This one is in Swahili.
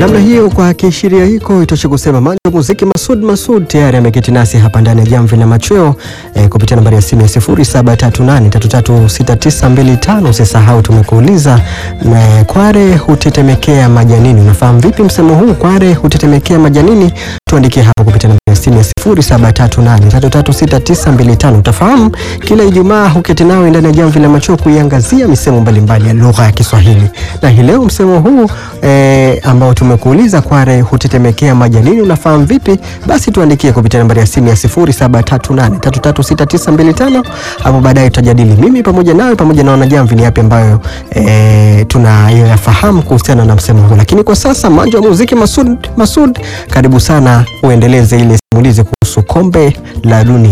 namna hiyo, kwa kiashiria hiko itoshe kusema manja muziki Masud Masud tayari ameketi nasi hapa ndani ya jamvi la machweo eh, kupitia nambari ya simu ya 0738336925. Usisahau tumekuuliza eh, kware hutetemekea majanini. Unafahamu vipi msemo huu, kware hutetemekea majanini? Tuandikie hapo kupitia nambari ya simu ya 0738336925. Utafahamu kila Ijumaa huketi nawe ndani ya jamvi la machweo kuiangazia misemo mbalimbali ya lugha ya Kiswahili, na hii leo msemo huu eh, ambao tumekuuliza kware hutetemekea majanini unafahamu vipi? Basi tuandikie kupitia nambari ya simu ya 0738336925. Hapo baadaye tutajadili mimi pamoja nawe pamoja na wanajamvi ni yapi ambayo eh, tunayoyafahamu kuhusiana na msemo huu, lakini kwa sasa manja wa muziki Masud, Masud, karibu sana uendeleze ile simulizi kuhusu kombe la dunia.